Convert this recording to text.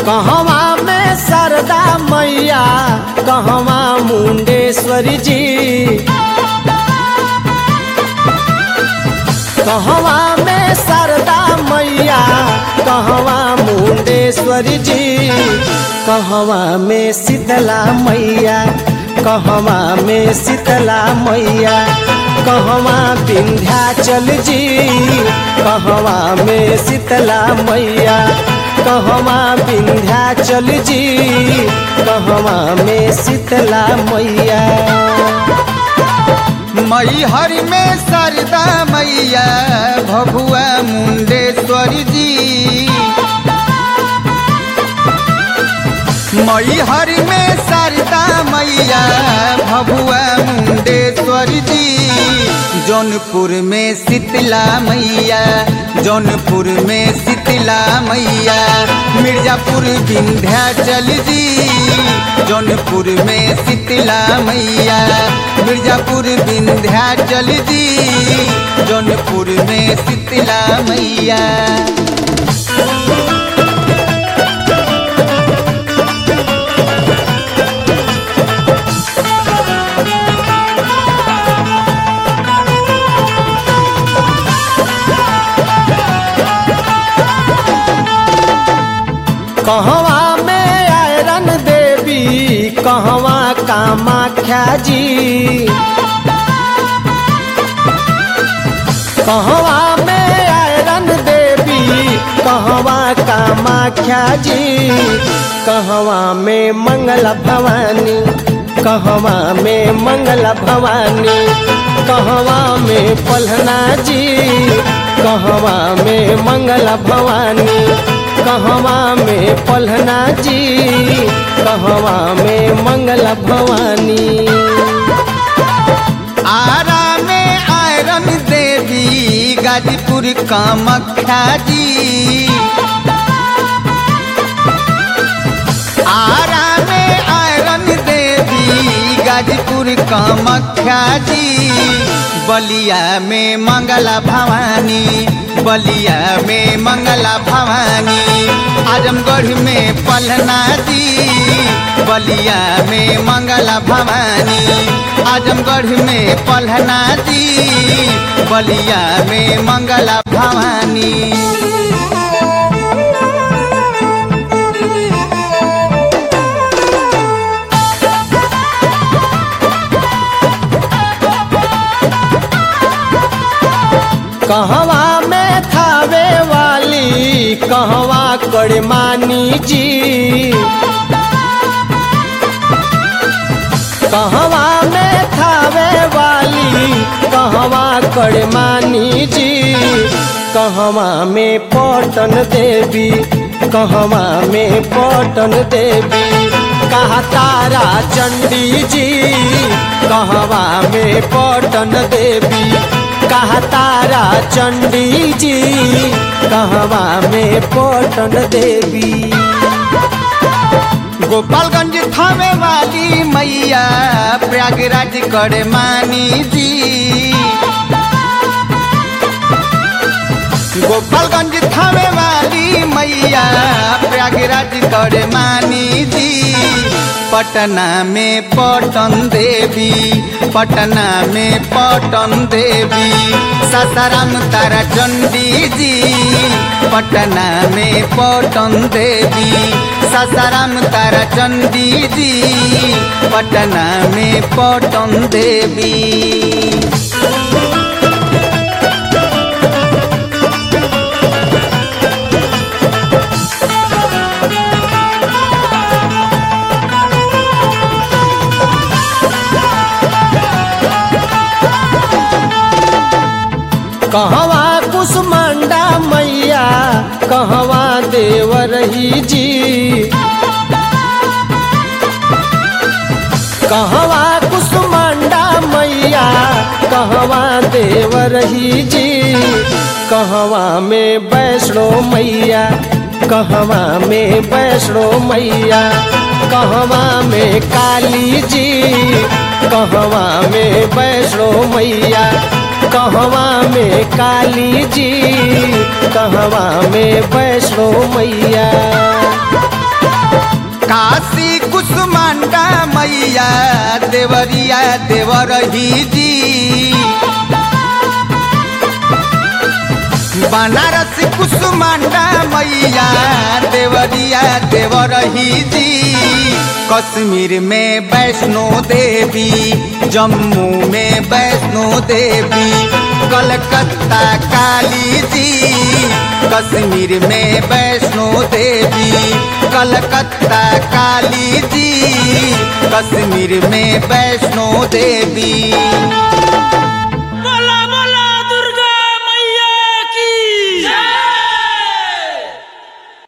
कहवा में सरदा मैया कहवा मुंडेश्वरी जी कहवा में सरदा मैया कहवा मुंडेश्वरी जी कहवा में शीतला मैया कहवा में शीतला मैया कहवा विंध्याचल जी कहवा में शीतला मैया कहवा विंध्याचल जी कहवा में शीतला मैया मैहर में सरदा मैया भभुआ मुंडेश्वरी जी मैहर में सरदा मैया भभुआ मुंडेश्वरी जी जौनपुर में शीतला मैया जौनपुर में शीतला मैया मिर्जापुर विंध्याचल जी जौनपुर में शीतला मैया मिर्जापुर विंध्याचल जी जौनपुर में शीतला मैया कहवा में आयरन देवी कहवा कामाख्या जी कहवा में आयरन देवी कहवा कामाख्या जी कहवा में मंगल भवानी कहवा में मंगल भवानी कहवा में पलहना जी कहवा में मंगल भवानी कहवा में पलहना जी कहवा में मंगल भवानी आरा में आयरन देवी गाजीपुर कामाख्या जी आरा में आयरन देवी गाजीपुर कामाख्या जी बलिया में मंगला भवानी बलिया में मंगला भवानी आजमगढ़ में पलना जी बलिया में मंगला भवानी आजमगढ़ में पलना जी बलिया में मंगला भवानी कहवा में थावे वाली कहवा कड़मानी जी कहवा में थावे वाली कहवा कड़मानी जी कहवा में पटन देवी कहवा में पटन देवी कहा तारा चंडी जी कहवा में पटन देवी कहा तारा चंडी जी कहवा में पटन देवी गोपालगंज थामे वाली मैया प्रयागराज कड़मानी जी गोपालगंज थामे वाली मैया प्रयागराज कड़मानी जी पटना में पटन देवी पटना में पटन देवी सासाराम तारा चंडी जी पटना में पटन देवी सासाराम तारा चंडी जी पटना में पटन देवी कहवा कुसमंडा मैया कहवा देवरही जी कहवा कुसमंडा मैया कहवा देवरही जी कहवा में वैष्णो मैया कहवा में वैष्णो मैया कहवा में काली जी कहवा में वैष्णो मैया कहवा में काली जी कहवा में वैष्णो मैया काशी कुसुमांडा मैया देवरिया देवरही जी बनारस कुसुमांडा मैया देवरिया देवरही जी कश्मीर में वैष्णो देवी जम्मू में वैष्णो देवी कलकत्ता काली जी कश्मीर में वैष्णो देवी कलकत्ता काली जी कश्मीर में वैष्णो देवी